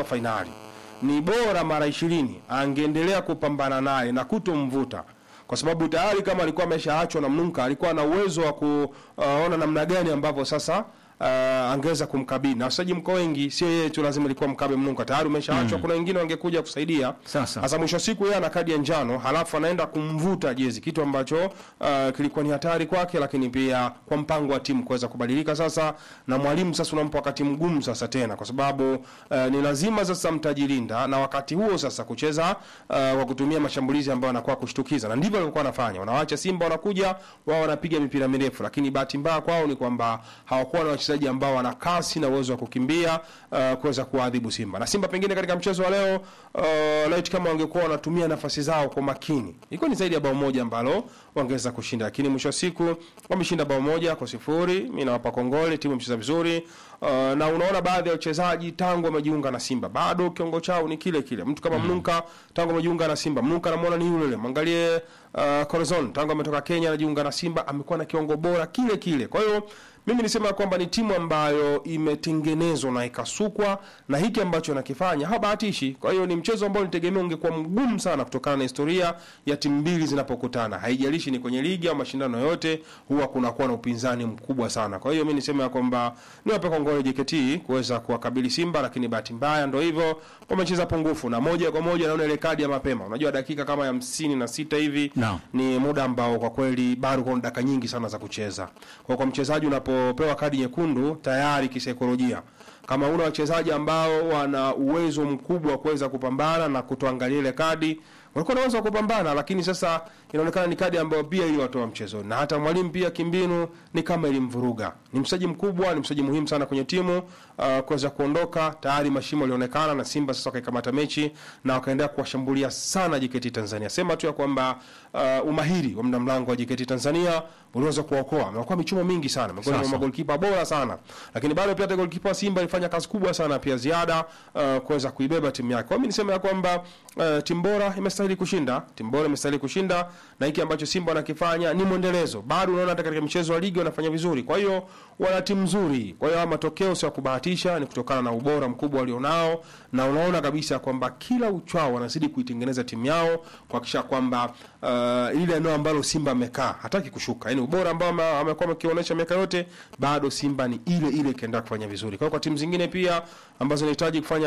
amemtupa fainali, ni bora mara ishirini angeendelea kupambana naye na kutomvuta kwa sababu tayari kama alikuwa ameshaachwa na Mnunka alikuwa na uwezo wa kuona namna gani ambavyo sasa uh, angeweza kumkabili na wachezaji mko wengi, sio yeye tu lazima ilikuwa mkabe Mnunka, tayari umeshaachwa kuna wengine wangekuja kusaidia. Sasa. Sasa mwisho wa siku yeye ana kadi ya njano, halafu anaenda kumvuta jezi, kitu ambacho uh, kilikuwa ni hatari kwake, lakini pia kwa mpango wa timu kuweza kubadilika sasa, na mwalimu sasa unampa wakati mgumu sasa tena, kwa sababu uh, ni lazima sasa mtajilinda, na wakati huo sasa kucheza uh, kwa kutumia mashambulizi ambayo anakuwa kushtukiza, na ndivyo alikuwa anafanya. Wanawaacha Simba wanakuja wao wanapiga mipira mirefu, lakini bahati mbaya kwao ni kwamba hawakuwa na wachezaji ambao wana kasi na uwezo wa kukimbia uh, kuweza kuadhibu Simba. Na Simba pengine katika mchezo wa leo uh, light kama wangekuwa wanatumia nafasi zao kwa makini, ilikuwa ni zaidi ya bao moja ambalo wangeweza kushinda, lakini mwisho wa siku wameshinda bao moja kwa sifuri. Mimi nawapa kongole, timu imecheza vizuri uh, na unaona baadhi ya wachezaji tangu wamejiunga na Simba bado kiongo chao ni kile kile. Mtu kama Mnunka tangu amejiunga na Simba, Mnunka namuona ni yule yule. Mwangalie uh, Corazon tangu ametoka Kenya anajiunga na Simba, amekuwa na kiongo bora kile kile. Kwa hiyo mimi nisema kwamba ni timu ambayo imetengenezwa na ikasukwa na hiki ambacho anakifanya habahatishi. Kwa hiyo ni mchezo ambao nitegemea ungekuwa mgumu sana kutokana na historia ya timu mbili zinapokutana. Haijalishi ni kwenye ligi au mashindano yote, huwa kunakuwa na upinzani mkubwa sana. Kwa hiyo mimi nisema ya kwamba niwape kongole JKT kuweza kuwakabili Simba, lakini bahati mbaya ndio hivyo, wamecheza pungufu na moja kwa moja naona ile kadi ya mapema. Unajua dakika kama ya hamsini na sita hivi Naam. ni muda ambao kwa kweli bado kuna dakika nyingi sana za kucheza. Kwa kwa mchezaji unapopewa kadi nyekundu tayari kisaikolojia, kama una wachezaji ambao wana uwezo mkubwa wa kuweza kupambana na kutoangalia ile kadi, walikuwa na uwezo wa kupambana, lakini sasa inaonekana ni kadi ambayo pia iliwatoa mchezo, na hata mwalimu pia kimbinu ni kama ilimvuruga. Ni mchezaji mkubwa, ni mchezaji muhimu sana kwenye timu uh, kuweza kuondoka, tayari mashimo yalionekana na Simba sasa wakaikamata mechi na wakaendelea kuwashambulia sana JKT Tanzania. Sema tu ya kwamba uh, umahiri wa mda mlango wa JKT Tanzania uliweza kuwaokoa. Amekuwa michumo mingi sana, amekuwa ni Sasa. magolikipa bora sana, lakini bado pia hata golikipa wa Simba alifanya kazi kubwa sana pia ziada uh, kuweza kuibeba timu yake. Kwa hiyo mimi niseme ya kwamba uh, timu bora imestahili kushinda, timu bora imestahili kushinda, na hiki ambacho Simba wanakifanya ni mwendelezo. Bado unaona hata katika mchezo wa ligi wanafanya vizuri, kwa hiyo wana timu nzuri. Kwa hiyo haya matokeo sio ya kubahatisha, ni kutokana na ubora mkubwa walionao, na unaona kabisa kwamba kila uchao wanazidi kuitengeneza timu yao kuhakikisha kwamba uh, ile eneo ambalo Simba amekaa hataki kushuka, yani ubora ambao ame- amekuwa amekionyesha miaka yote, bado Simba ni ile ile ikiendelea kufanya vizuri. Kwa hiyo kwa timu zingine pia ambazo zinahitaji kufanya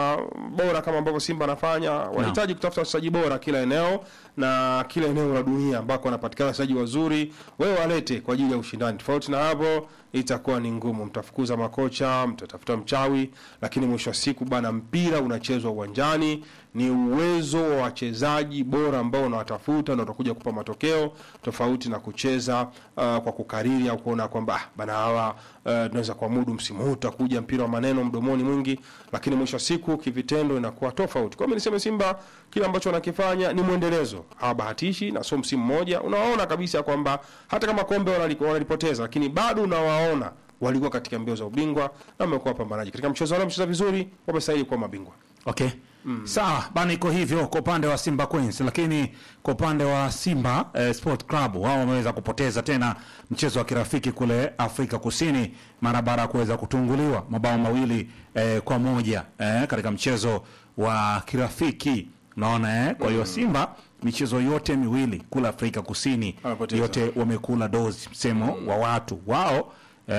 bora kama ambavyo Simba anafanya, wanahitaji kutafuta wachezaji bora kila eneo na kila eneo la dunia ambako wanapatikana wachezaji wazuri, wewe walete kwa ajili ya ushindani. Tofauti na hapo itakuwa ni ngumu, mtafukuza makocha, mtatafuta mchawi, lakini mwisho wa siku bana, mpira unachezwa uwanjani, ni uwezo wa wachezaji bora ambao unawatafuta na utakuja kupa matokeo tofauti na kucheza uh, kwa kukariri au kuona kwamba ah, bana hawa uh, tunaweza kuamudu msimu huu utakuja mpira wa maneno mdomoni mwingi, lakini mwisho wa siku kivitendo inakuwa tofauti. Kwa hiyo mimi niseme Simba kile ambacho wanakifanya ni mwendelezo, hawabahatishi na sio msimu mmoja. Unawaona kabisa kwamba hata kama kombe wanali- wanalipoteza, lakini bado unawaona walikuwa katika mbio za ubingwa na wamekuwa wapambanaji katika mchezo wao, wamecheza vizuri, wamestahili kuwa mabingwa. Okay. Sawa bana, iko hivyo kwa upande wa Simba Queens, lakini kwa upande wa Simba eh, Sport Club wao wameweza kupoteza tena mchezo wa kirafiki kule Afrika Kusini mara baada ya kuweza kutunguliwa mabao mawili eh, kwa moja eh, katika mchezo wa kirafiki unaona eh? Kwa hiyo Simba michezo yote miwili kule Afrika Kusini Wamepoteza. yote wamekula dozi, msemo wa watu wao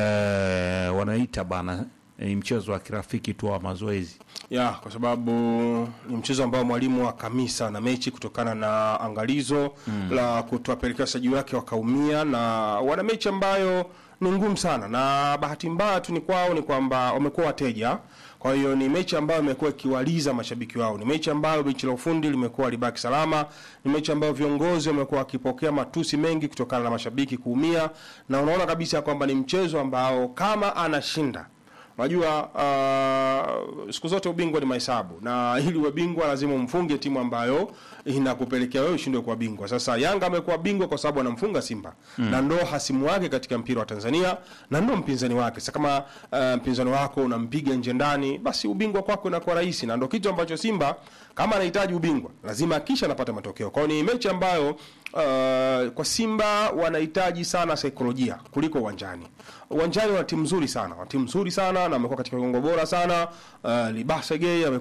eh, wanaita bana ni mchezo wa kirafiki tu wa mazoezi. ya kwa sababu ni mchezo ambao mwalimu akamisa na mechi kutokana na angalizo la kutowapelekea wachezaji wake wakaumia, na wana mechi ambayo ni ngumu sana, na bahati mbaya tu ni kwao ni kwamba wamekuwa wateja. Kwa hiyo ni mechi ambayo imekuwa ikiwaliza mashabiki wao, ni mechi ambayo benchi la ufundi limekuwa libaki salama, ni mechi ambayo viongozi wamekuwa wakipokea matusi mengi kutokana na mashabiki kuumia, na unaona kabisa kwamba ni mchezo ambao kama anashinda Unajua uh, siku zote ubingwa ni mahesabu, na ili uwe bingwa lazima umfunge timu ambayo inakupelekea wewe ushindwe kuwa bingwa. Sasa Yanga amekuwa bingwa kwa sababu anamfunga Simba na ndo hasimu wake katika mpira wa Tanzania na ndo mpinzani wake. Sasa kama uh, mpinzani wako unampiga nje ndani, basi ubingwa kwako inakuwa rahisi, na ndo kitu ambacho Simba kama anahitaji ubingwa lazima kisha anapata matokeo. Kwa hiyo ni mechi ambayo uh, kwa Simba wanahitaji sana saikolojia kuliko uwanjani. Uwanjani wana timu nzuri sana, wana timu nzuri sana na wamekuwa katika kiwango bora sana. Uh, Libasa Gay